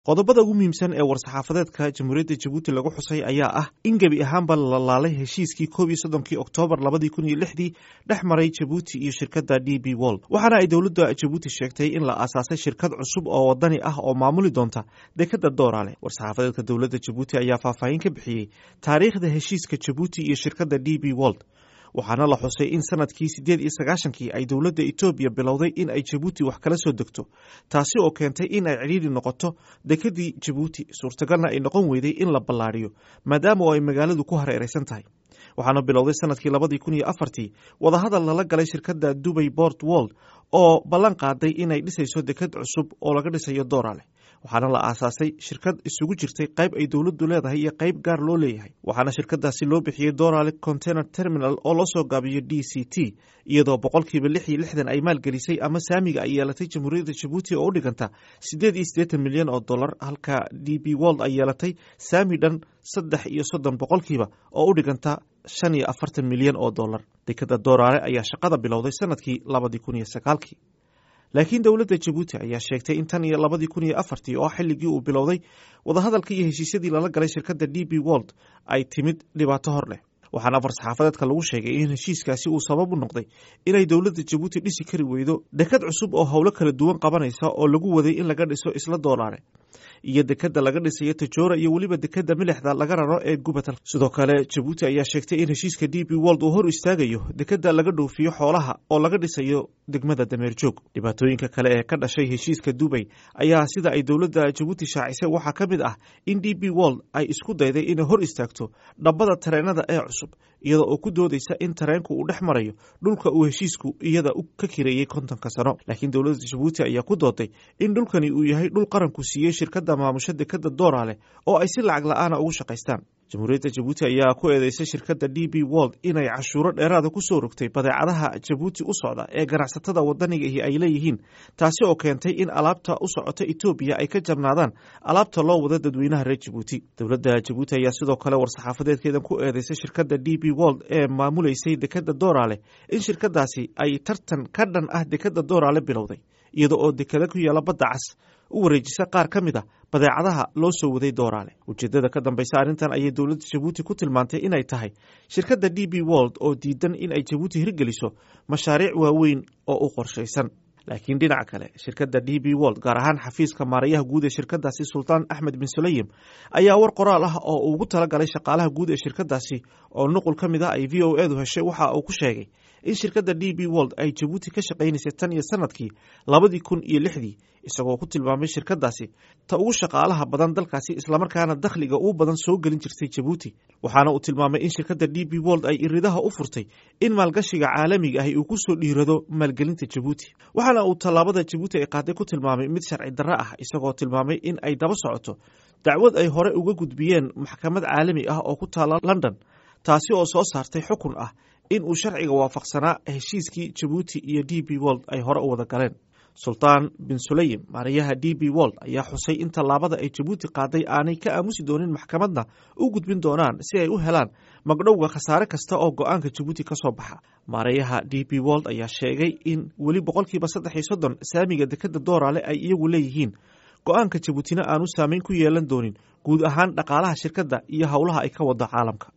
qodobada ugu muhiimsan ee war-saxaafadeedka jamhuuriyadda jabuuti lagu xusay ayaa ah in gebi ahaanba la laalay heshiiskii koob iyo soddonkii oktoobar labadii kun iyo lixdii dhex maray jabuuti iyo shirkadda d b wold waxaana ay dowladda jabuuti sheegtay in la aasaasay shirkad cusub oo wadani ah oo maamuli doonta dekadda dooraale war-saxaafadeedka dowladda jabuuti ayaa faahfaahin ka bixiyey taariikhda heshiiska jabuuti iyo shirkadda d b wold waxaana la xusay in sanadkii siddeed iyo sagaashankii ay dowladda etoobiya bilowday in ay jabuuti wax kala soo degto taasi oo keentay in ay cidhiidhi noqoto dekedii jabuuti suurtagalna ay noqon weyday in la ballaadhiyo maadaama oo ay magaaladu ku hareeraysan tahay waxaana bilowday sanadkii labadii kun iyo afartii wadahadal lala galay shirkadda dubay bort wold oo ballan qaaday inay dhisayso deked cusub oo laga dhisayo doorale waxaana la aasaasay shirkad isugu jirtay qayb ay dowladdu leedahay iyo qayb gaar loo leeyahay waxaana shirkadaasi loo bixiyey dorale container terminal oo loo soo gaabiyo d c t iyadoo boqolkiiba lix iyo lixdan ay maalgelisay ama saamiga ay yeelatay jamhuuriyadda jabuuti oo u dhiganta siddeed iyo siddeetan milyan oo dollar halka d b wold ay yeelatay saami dhan saddex iyo soddon boqolkiiba oo u dhiganta shan iyo afartan milyan oo dollar dekadda doorale ayaa shaqada bilowday sanadkii labadii kun iyo sagaalkii laakiin dowladda jabuuti ayaa sheegtay in tan iyo labadii kun iyo afartii oo xilligii uu bilowday wadahadalka iyo heshiisyadii lala galay shirkadda d b wold ay timid dhibaato hor leh waxaana war-saxaafadeedka lagu sheegay in heshiiskaasi uu sabab u noqday inay dowladda jabuuti dhisi kari weydo dekad cusub oo howlo kala duwan qabanaysa oo lagu waday in laga dhiso isla doolaare iyo dekadda laga dhisayo tajoora iyo weliba dekadda milixda laga raro ee gubatal sidoo kale jabuuti ayaa sheegtay in heshiiska d b wold uu hor istaagayo dekadda laga dhoofiyo xoolaha oo laga dhisayo degmada dameer joog dhibaatooyinka kale ee ka dhashay heshiiska dubay ayaa sida ay dowladda jabuuti shaacisay waxaa ka mid ah in d b wold ay isku dayday inay hor istaagto dhabbada tareenada ee cusub iyada oo ku doodaysa in tareenku uu dhex marayo dhulka uu heshiisku iyada ka kireeyey kontonka sano laakiin dowladda jabuuti ayaa ku dooday in dhulkani uu yahay dhul qaranku siiyey shirkadda maamusho dekadda doorale oo ay si lacag la-aana ugu shaqaystaan jamhuuriyadda jabuuti ayaa ku eedeysay shirkadda d b wold inay cashuuro dheeraada ku soo rogtay badeecadaha jabuuti u socda ee ganacsatada wadanigahi ay leeyihiin taasi oo keentay in alaabta u socota etoobiya ay ka jabnaadaan alaabta loo wada dadweynaha reer jabuuti dowladda jabuuti ayaa sidoo kale war-saxaafadeedkeedan ku eedeysay shirkadda d b wold ee maamuleysay dekadda doorale in shirkadaasi ay tartan ka dhan ah dekadda doorale bilowday iyada oo dekada ku yaala badda cas u wareejisa qaar ka mid a badeecadaha loo soo waday dooraale ujeeddada ka dambaysa arrintan ayay dowladda jabuuti ku tilmaantay inay tahay shirkadda d b wold oo diidan in ay jabuuti hirgeliso mashaariic waaweyn oo u qorshaysan laakiin dhinaca kale shirkadda d b wold gaar ahaan xafiiska maarayaha guud ee shirkadaasi sultaan axmed bin suleyim ayaa war qoraal ah oo ugu talagalay shaqaalaha guud ee shirkadaasi oo nuqul ka mid ah ay v o edu heshay waxa uu ku sheegay in shirkadda d b wold ay jabuuti ka shaqaynaysay tan iyo sanadkii labadii kun iyo lixdii isagoo ku tilmaamay shirkadaasi ta ugu shaqaalaha badan dalkaasi islamarkaana dakhliga uu badan soo gelin jirtay jabuuti waxaana uu tilmaamay in shirkadda d b wold ay iridaha u furtay in maalgashiga caalamiga ahi uu ku soo dhiirado maalgelinta jabuuti waxaana uu tallaabada jabuuti ay qaaday ku tilmaamay mid sharci darro ah isagoo tilmaamay in ay daba socoto dacwad ay hore uga gudbiyeen maxkamad caalami ah oo ku taala london taasi oo soo saartay xukun ah in uu sharciga waafaqsanaa heshiiskii jabuuti iyo d b wold ay hore u wada galeen sultaan bin suleyim maarayaha d b wold ayaa xusay in tallaabada ay jabuuti qaaday aanay ka aamusi doonin maxkamadna u gudbin doonaan si ay u helaan magdhowga khasaare kasta oo go-aanka jabuuti ka soo baxa maarayaha d b wold ayaa sheegay in weli boqolkiiba saddex iyo soddon saamiga dekadda dooraale ay iyagu leeyihiin go-aanka jabuutina aanu saameyn ku yeelan doonin guud ahaan dhaqaalaha shirkadda iyo howlaha ay ka wado caalamka